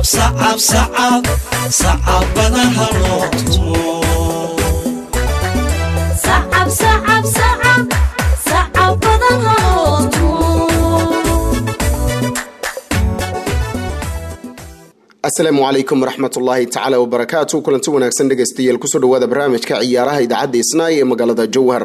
sacabadaha loo tumo asalaamu calaykum waraxmatullaahi tacaala wabarakaatu kulanti wanaagsan dhegaystayaal kusoo dhawaada barnaamijka ciyaaraha idaacadda isnaay ee magaalada jowhar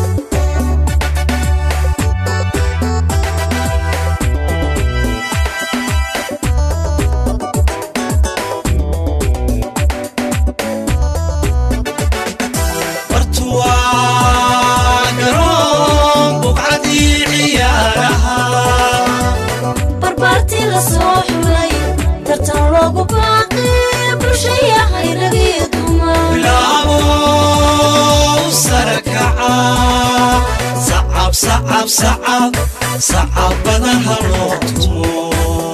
sacabadaha loo tumo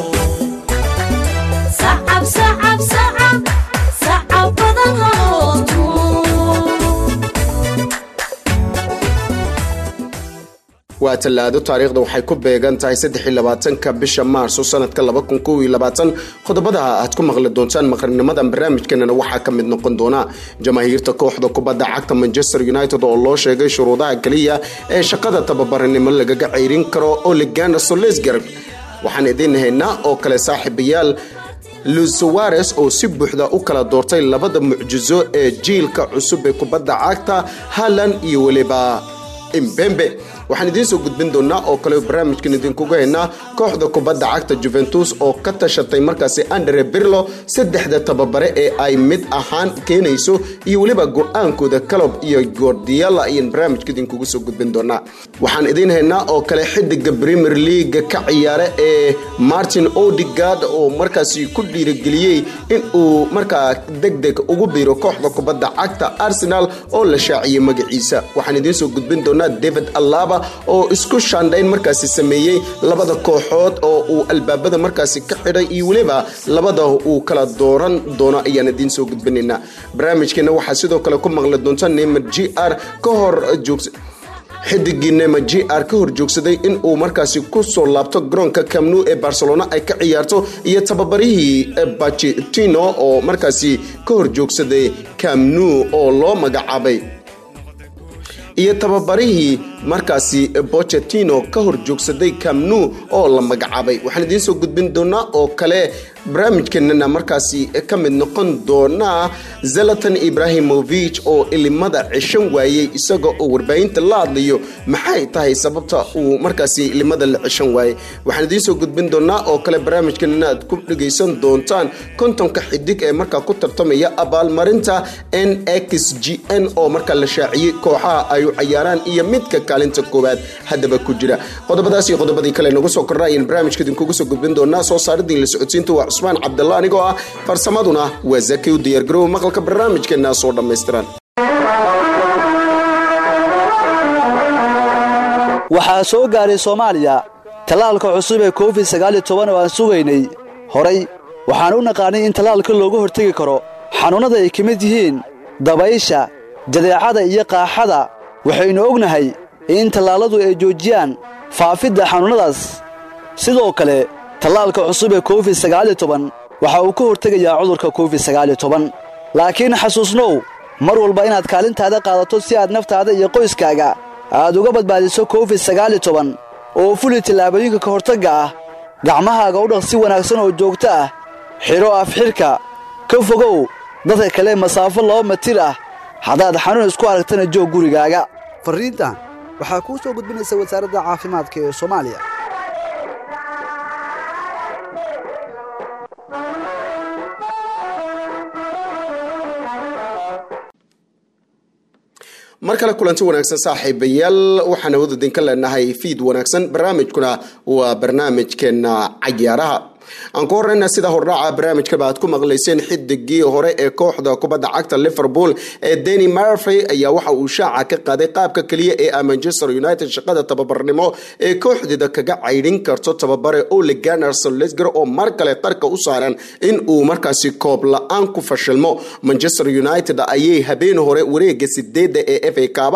waa tallaado taariikhda waxay ku beegan tahay saddexiyolabaatanka bisha maarso sanadka laba kun kow iyo labaatan qodobada aad ku maqli doontaan maqrinimadan barnaamijkeenana waxaa ka mid noqon doona jamaahiirta kooxda kubadda cagta manchester united oo loo sheegay shuruudaha keliya ee shaqada tababaranimo lagaga ceyrin karo oligana solesgar waxaan idiin haynaa oo kale saaxiibayaal lusuwares oo si buuxda u kala doortay labada mucjiso ee jiilka cusub ee kubadda cagta halan iyo weliba imbembe waxaan idiin soo gudbin doonaa oo kale barnaamijkan idinkuga haynaa kooxda kubadda cagta juventus oo ka tashatay markaasi andre birlo saddexda tababare ee ay mid ahaan keenayso iyo weliba go-aankooda calob iyo gordiala ayaan barnaamijka idinkugu soo gudbin doonaa waxaan idiin haynaa oo kale xidiga premier leaga ka ciyaara ee martin odigard oo markaasi ku dhiirageliyey in uu markaa deg deg ugu biiro kooxda kubadda cagta arsenal oo la shaaciyey magaciisa waxaan idiin soo gudbin doonaa david alaba oo isku shaandhayn markaasi sameeyey labada kooxood oo uu albaabada markaasi ka xidhay iyo weliba labada uu kala dooran doono ayaan idiin soo gudbinaynaa barnaamijkeena waxaa sidoo kale ku maqli doonta neymar g r ka hor joogsa xidigii nema g r ka hor joogsaday in uu markaasi kusoo laabto garoonka camnu ee barcelona ay ka ciyaarto iyo tababarihii bacetino oo markaasi ka hor joogsaday camnu oo loo magacaabay iyo tababarihii markaasi bochetino ka hor joogsaday camnu oo la magacaabay waxaan idiin soo gudbin doonaa oo kale barnaamijkeenana markaasi ka mid noqon doonaa zalatan ibrahimovich oo ilimada ceshan waayey isaga oo warbaahinta la hadlayo maxay tahay sababta uu markaasi ilimada la ceshan waayey waxaan idiin soo gudbin doonaa oo kale barnaamijkeenana aad ku dhegaysan doontaan kontonka xidig ee markaa ku tartamaya abaalmarinta n x g n oo markaa la shaaciyey kooxaha ay u cayaaraan iyo midka kaalinta koowaad haddaba ku jira qodobadaas iyo qodobadii kale nagu soo kordha ayaan barnaamijka idinkugu soo gudbin doonaa soo saaridii la socodsiinta waa cusmaan cabdalla anigoo ah farsamaduna waa zaki u diyaargarow maqalka barnaamijkeena soo dhammaystiran waxaa soo gaaray soomaaliya tallaalka cusub ee covid sagaal iyo toban oo aan sugaynay horay waxaan u naqaanay in tallaalka looga hortegi karo xanuunnada ay ka mid yihiin dabaysha jadeecada iyo qaaxada waxaynu ognahay in tallaalladu ay joojiyaan faafidda xanuunnadaas sidoo kale tallaalka cusub ee covid sagaal iyo toban waxa uu ka hortegayaa cudurka covid sagaal iyo toban laakiin xasuusnow mar walba inaad kaalintaada qaadato si aad naftaada iyo qoyskaaga aad uga badbaadiso covid sagaal iyo toban oo fuli tallaabooyinka ka hortagga ah gacmahaaga u dhaq si wanaagsan oo joogto ah xidho afxidhka ka fogow dadka kale masaafo laba matir ah haddaad xanuun isku aragtana joog gurigaaga farriintan waxaa kuu soo gudbinaysa wasaaradda caafimaadka ee soomaaliya mar kale kulanti wanaagsan saaxiibayaal waxaan awood idinka leenahay fiid wanaagsan barnaamijkuna waa barnaamijkeena cayaaraha aan ku horeyna sida hordhaaca barnaamijkaba aad ku maqlayseen xidigii hore ee kooxda kubadda cagta liverpool ee deni marfrey ayaa waxa uu shaaca ka qaaday qaabka keliya ee a manchester united shaqada tababarnimo ee kooxdeeda kaga caydhin karto tababare ole gunnar solsger oo mar kale qarka u saaran in uu markaasi koob la-aan ku fashilmo manchester united ayay habeen hore wareega sideeda ee f a kaaba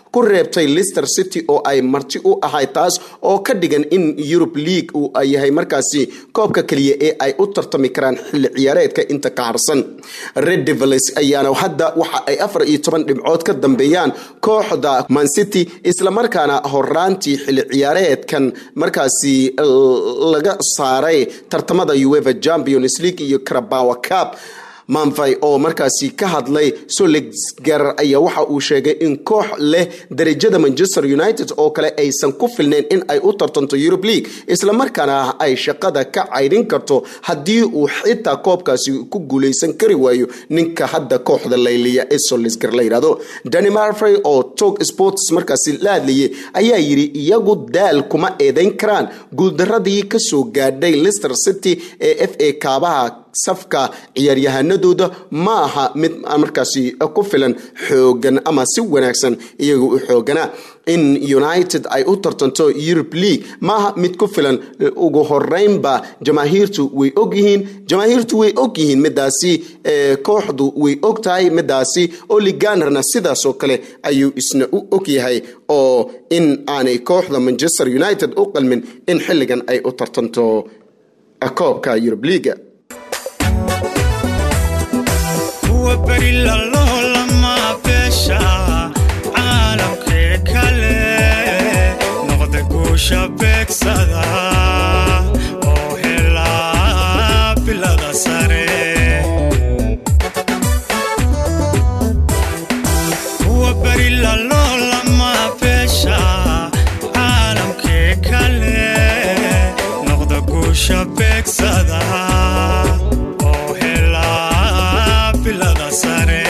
ku reebtay lister city oo ay marti u ahayd taas oo ka dhigan in yurub league uu yahay markaasi koobka keliya ee ay u tartami karaan xilli ciyaareedka inta ka harsan red devils ayaana hadda waxa ay afar iyo toban dhibcood ka dambeeyaan kooxda mancity islamarkaana horaantii xilli ciyaareedkan markaasi laga saaray tartamada ueva champions league iyo carabawa cup manfay oo markaasi ka hadlay solegar ayaa waxa uu sheegay in koox leh darajada manchester united oo kale aysan ku filnayn in ay u tartanto eurub league islamarkaana ay shaqada ka caydhin karto haddii uu xitaa koobkaasi ku guuleysan kari waayo ninka hadda kooxda layliya ee solisgar la yidhahdo dani marfrey oo tog sports markaasi la hadlayay ayaa yidhi iyagu daal kuma eedeyn karaan guuldaradii kasoo gaadhay lister city ee f a kaabaha safka ciyaaryahanadooda ma aha mid markaasi ku filan xoogan ama si wanaagsan iyaga u xooganaa in united ay u tartanto eurub league maaha mid ku filan ugu horeynba jamaahiirtu way ogyihiin jamaahiirtu way ogyihiin midaasi kooxdu way og tahay midaasi oliganerna sidaasoo kale ayuu isna u ogyahay oo in aanay kooxda manchester united u qalmin in xilligan ay u tartanto koobka eurub leaga berilalolama beesha caalamkee kale noqda guusha beegsada oo helaa bilada sare kuwa berilalolama beesha caalamkee kale noqda guusha beegsada oo helaa bilada sare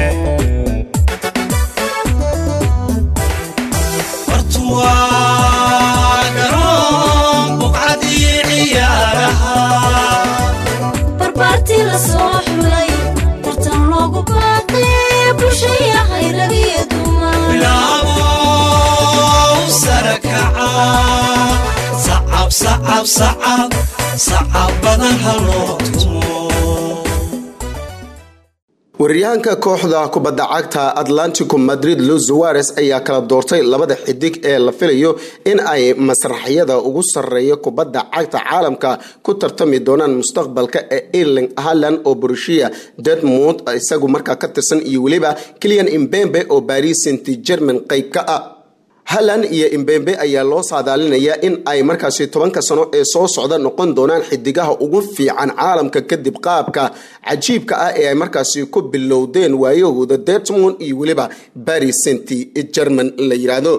wartuwaa garoon buqcadii ciyaaraha barbaartii la soo xulay tartan loogu baaqay bulshaya hayragiyo dumar bilaabo sare kaca sacab sacab sacab sacab badan haloo tumo waryahanka kooxda kubadda cagta atlantico madrid luis suares ayaa kala doortay labada xidig ee la filayo in ay masraxyada ugu sarreeya kubadda cagta caalamka ku tartami doonaan mustaqbalka ee erling haland oo borussia dortmund isagu markaa ka tirsan iyo weliba kilian imbembe oo paris saint german qayb ka ah halan iyo imbembe ayaa loo saadaalinayaa in ay markaasi tobanka sano ee soo socda noqon doonaan xidigaha ugu fiican caalamka kadib qaabka cajiibka ah ee ay markaasi ku bilowdeen waayahooda dortmund iyo weliba paris saint german la yidhaahdo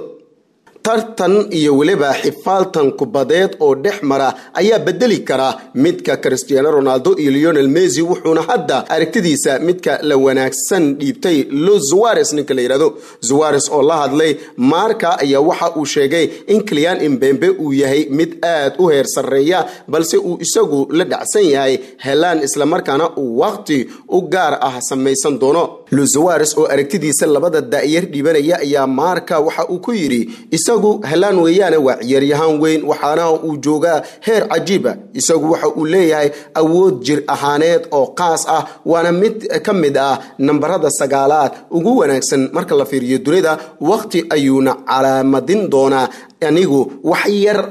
tartan iyo weliba xifaaltan kubadeed oo dhex mara ayaa bedeli kara midka cristiano ronaldo iyo leonel messi wuxuuna hadda aragtidiisa midka la wanaagsan dhiibtay los zuares ninka la yidhahdo zuares oo la hadlay marka ayaa waxa uu sheegay in kilian imbembe uu yahay mid aad u heer sarreeya balse uu isagu la dhacsan yahay helaan islamarkaana uu waqti u gaar ah samaysan doono los zuares oo aragtidiisa labada da'yar dhiibanaya ayaa marka waxa uu ku yidhi isagu helaan weeyaane waa ciyaaryahaan weyn waxaana uu joogaa heer cajiiba isagu waxa uu leeyahay awood jir ahaaneed oo qaas ah waana mid ka mid ah nambarada sagaalaad ugu wanaagsan marka la fiiriyo dunida waqti ayuuna calaamadin doonaa anigu wax yar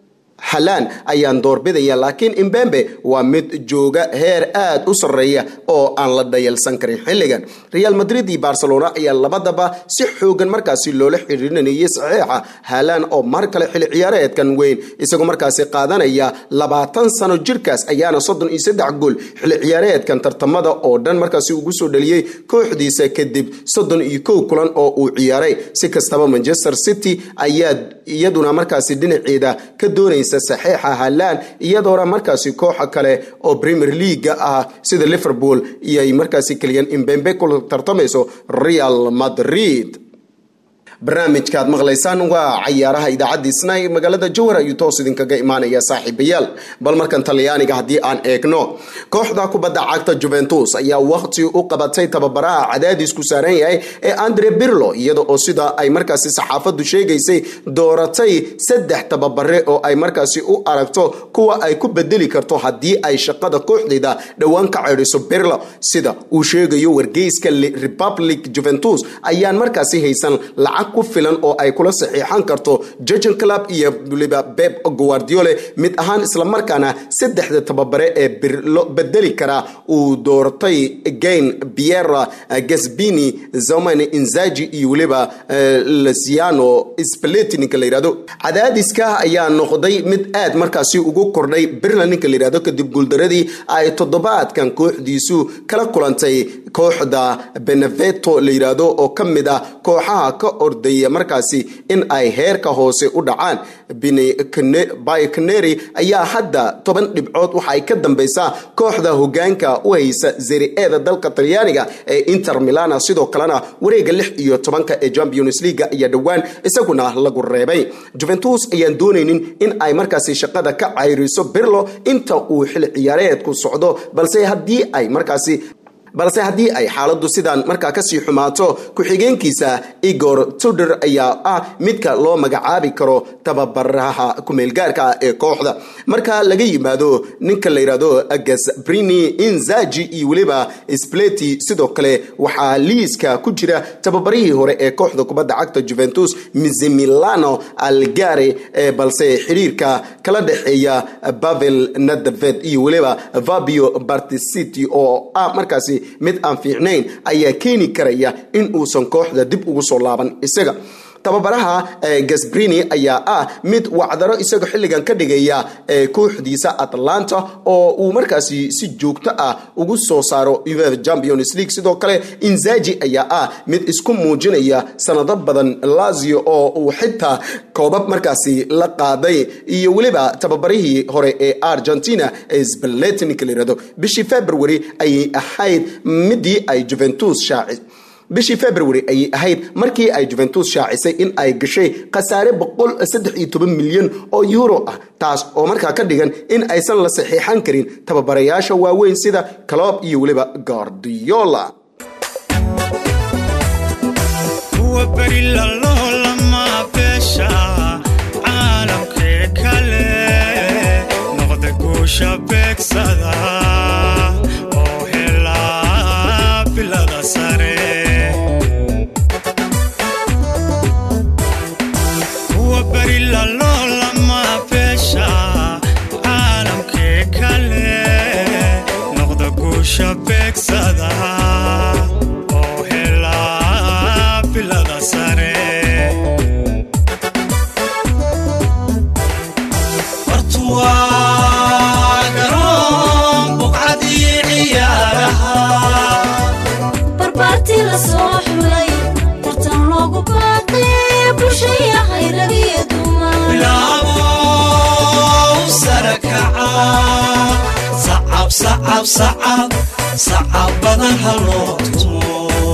halaan ayaan doorbidaya laakiin imbembe waa mid jooga heer aad u sarreeya oo aan la dhayalsan karin xilligan real madrid iyo barcelona ayaa labadaba si xoogan markaasi loola xiriirinayay saxiixa halaan oo mar kale xilli ciyaareedkan weyn isagoo markaasi qaadanaya labaatan sano jirkaas ayaana soddon iyo saddex gool xilli ciyaareedkan tartamada oo dhan markaasi ugu soo dhaliyey kooxdiisa kadib soddon iyo kow kulan oo uu ciyaaray si kastaba manchester city ayaa iyaduna markaasi dhinaceeda ka doonaysa saxiixa halaan iyadoona markaasi kooxa kale oo premier leaga ah sida liverpool iyoay markaasi keliyan imbembe ku tartamayso real madrid barnaamijkaad maqlaysaan waa cayaaraha idaacaddiisna ee magaalada jowhar ayuu toos idinkaga imaanaya saaxiibayaal bal markan talyaaniga haddii aan eegno kooxda kubadda cagta juventus ayaa waqti u qabatay tababaraha cadaadisku saaran yahay ee andre birlo iyada oo sida ay markaasi saxaafadu sheegaysay dooratay saddex tababare oo ay markaasi u aragto kuwa ay ku bedeli karto haddii ay shaqada kooxdeeda dhowaan ka ceedhiso birlo sida uu sheegayo wargeyska republic juventus ayaan markaasi haysan lacag lacag ku filan oo ay kula saxiixan karto jurgen club iyo waliba beb guardiole mid ahaan islamarkaana saddexda tababare ee birlo bedeli kara uu doortay gain biera gasbini zoman inzaji iyo weliba lasiano spaleti ninka la yihahdo cadaadiska ayaa noqday mid aad markaasi ugu kordhay birland ninka la yihahdo kadib guuldaradii ay toddobaadkan kooxdiisu kala kulantay kooxda beneveto la yidhaahdo oo ka mid ah kooxaha ka ordaya markaasi in ay heerka hoose u dhacaan bycaneri ayaa hadda toban dhibcood waxa ay ka dambeysaa kooxda hogaanka u haysa zeri-eeda dalka talyaaniga ee inter milana sidoo kalena wareega lix iyo tobanka ee champions leaga ayaa dhowaan isaguna lagu reebay juventus ayaan doonaynin in ay markaasi shaqada ka cayriso birlo inta uu xil ciyaareedku socdo balse haddii ay markaasi balse haddii ay xaaladdu sidaan markaa kasii xumaato ku-xigeenkiisa igor tuder ayaa ah midka loo magacaabi karo tababaraha kumeelgaarka ah ee kooxda marka laga yimaado ninka la yidhahdo gasbrini inzaji iyo weliba spleti sidoo kale waxaa liiska ku jira tababarihii hore ee kooxda kubadda cagta juventus mizimilano algare balse xiriirka kala dhexeeya bavel nadaved iyo weliba fabio barticity oo ah markaasi mid aan fiicnayn ayaa keeni karaya in uusan kooxda dib ugu soo laaban isaga tababaraha gasbrini ayaa ah mid wacdaro isaga xilligan ka dhigaya kooxdiisa atlanta oo uu markaasi si joogto ah ugu soo saaro uefa champions league sidoo kale inzaji ayaa ah mid isku muujinaya sanado badan lazio oo uu xitaa koobab markaasi la qaaday iyo weliba tababarihii hore ee argentina ee spaletinik la yirahdo bishii february ayay ahayd midii ay juventus shaaci bishii february ayay ahayd markii ay juventus shaacisay in ay gashay khasaare milyan oo euro ah taas oo markaa ka dhigan in aysan la saxiixan karin tababarayaasha waaweyn sida calob iyo weliba guardiola kuwa beri laloolama beesha caalamkee kale noqda guusha beegsada oo helaa bilada sare kuwa beri laloolama beesha caalamkee kale noqda guusha beegsada oo helaa bilada sare bartuwaa garoon buqcadii ciyaaraha barbaartii la soo xulay tartan loogu baaqay bulshaya hayragiyo dumar bilaabo sare kaca sacab sacab sacab sacab badan ha loo tumo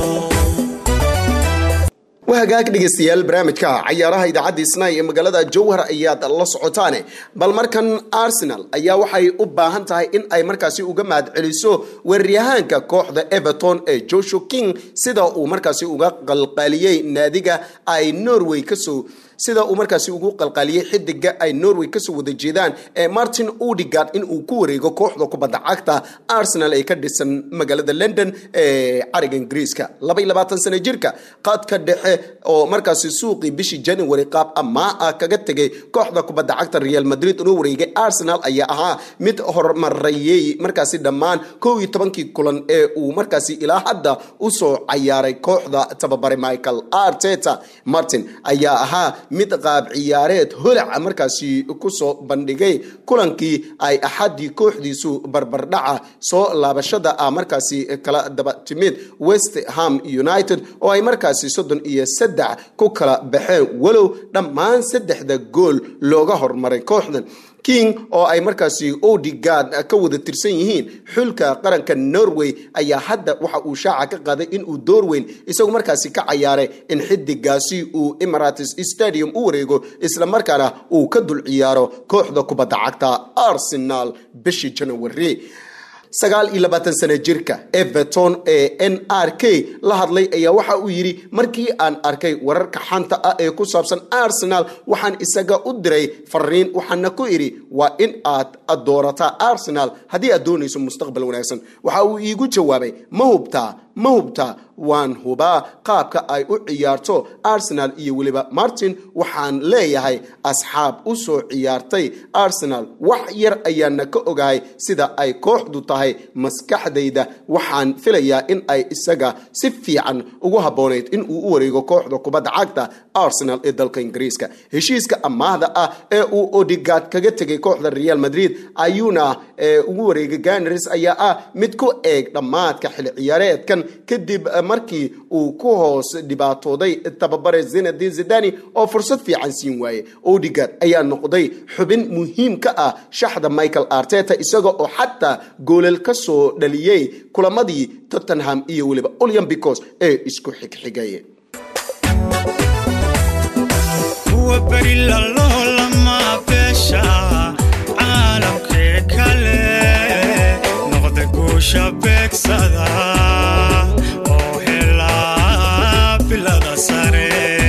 waa hagaag dhegeystayaal barnaamijka cayaaraha idaacadda isnay ee magaalada jowhar ayaad la socotaane bal markan arsenal ayaa waxay u baahan tahay in ay markaasi uga mahad celiso weeraryahaanka kooxda everton ee joshua king sida uu markaasi uga qalqaaliyey naadiga ay norway kasoo sida uu markaasi ugu qalqaaliyey xidiga ay norway kasoo wada jeedaan ee martin udigard in uu ku wareego kooxda kubadda cagta arsenal ee ka dhisan magaalada london ee cariga ingiriiska sano jirka qaadka dhexe oo markaasi suuqii bishii january qaab amaa ah kaga tegay kooxda kubadda cagta real madrid inuu wareegay arsenal ayaa ahaa mid horumarayey markaasi dhammaan kow iyo tobankii kulan ee uu markaasi ilaa hadda usoo cayaaray kooxda tababare michael arteta martin ayaa ahaa mid qaab ciyaareed holaca markaasi kusoo bandhigay kulankii ay axadii kooxdiisu barbardhaca soo laabashada ah markaasi kala daba timid west ham united oo ay markaasi soddon iyo saddex ku kala baxeen walow dhammaan saddexda gool looga hormaray kooxdan king oo ay markaasi odigard ka wada tirsan yihiin xulka qaranka norway ayaa hadda waxa uu shaaca ka qaaday inuu door weyn isagu markaasi ka cayaaray in xidigaasi uu emirates stadium u wareego islamarkaana uu ka dul ciyaaro kooxda kubadda cagta arsenal bishii january sagaal iyo labaatan sano jirka everton ee n r k la hadlay ayaa waxa uu yidhi markii aan arkay wararka xanta ah ee ku saabsan arsenal waxaan isaga u diray fariin waxaana ku idhi waa in aad doorataa arsenal haddii aad doonayso mustaqbal wanaagsan waxa uu iigu jawaabay ma hubtaa ma hubta waan hubaa qaabka ay u ciyaarto arsenal iyo weliba martin waxaan leeyahay asxaab u soo ciyaartay arsenal wax yar ayaana ka ogahay sida ay kooxdu tahay maskaxdayda waxaan filayaa in ay isaga si fiican ugu habboonayd in uu u wareego kooxda kubadda cagta arsenal ee dalka ingiriiska heshiiska amaahda ah ee uu odigad kaga tegay kooxda real madrid ayuuna ugu wareegay ganars ayaa ah mid ku eeg dhammaadka xili ciyaareedkan kadib markii uu ku hoos dhibaatooday tababare zinadin zidani oo fursad fiican siin waaye odigad ayaa noqday xubin muhiim ka ah shaxda michael arteta isaga oo xataa goolal ka soo dhaliyey kulamadii tottenham iyo weliba olyambicos ee isku xigxigay kuwa beri laloolama beesha caalamkee kale noqda guusha beegsada oo helaa bilada sare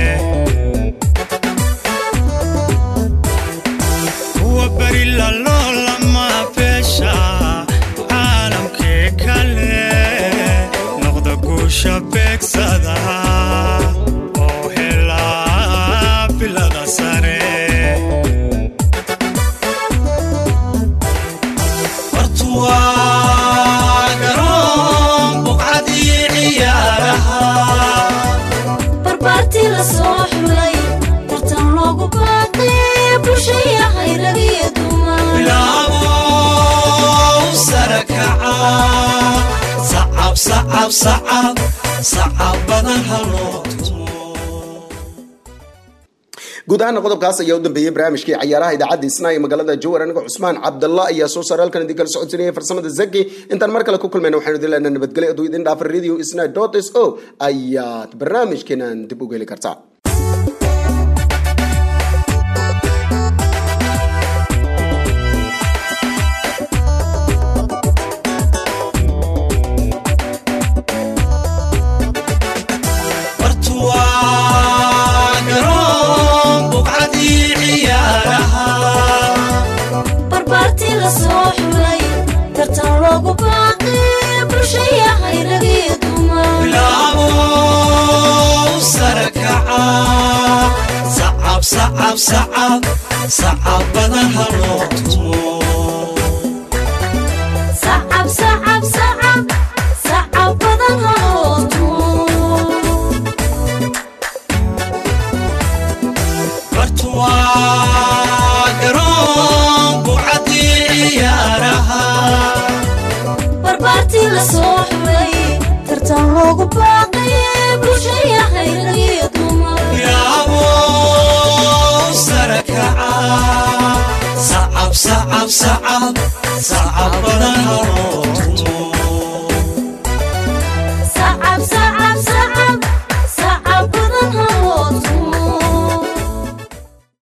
kuwa beri laloolama beesha caalamkee kale noqda guusha beegsada oo helaa bilada sare wartuwaa garoon buqcadii ciyaaraha barbaartii la soo xulay tartan loogu baaqay bulshaya hayragiyo dumar bilaabo sare kaca sacab sacab sacab sacab badan haloo tumo guud ahaana qodobkaas ayaa u dambeeyey barnaamijkii cayaaraha idaacadda isnaa ee magaalada jowar aniga cusmaan cabdallah ayaa soo saaray halkan idin kala socodsanayay farsamada zaki intaan mar kale ku kulmayna waxaynu idin leenahay nabadgelyo aduu idin dhaafa radio isna dot s o ayaad barnaamijkeenan dib uga heli kartaa wartuwaa garoon buqcadii ciyaaraha barbaartii la soo xulay tartan loogu baaqay bulshaya hayragiyo dumar bilaabo sare kaca sacab sacab sacab sacab badan haloo tumo sacab sacab sacab sacab badan haloo tumo wartuwaa garoon buqcadii ciyaaraha barbaartii la soo xulay tartan loogu baaqay bulshaya hayragiyo dumar bilaabo sare kaca sacab sacab sacab sacab badan haloo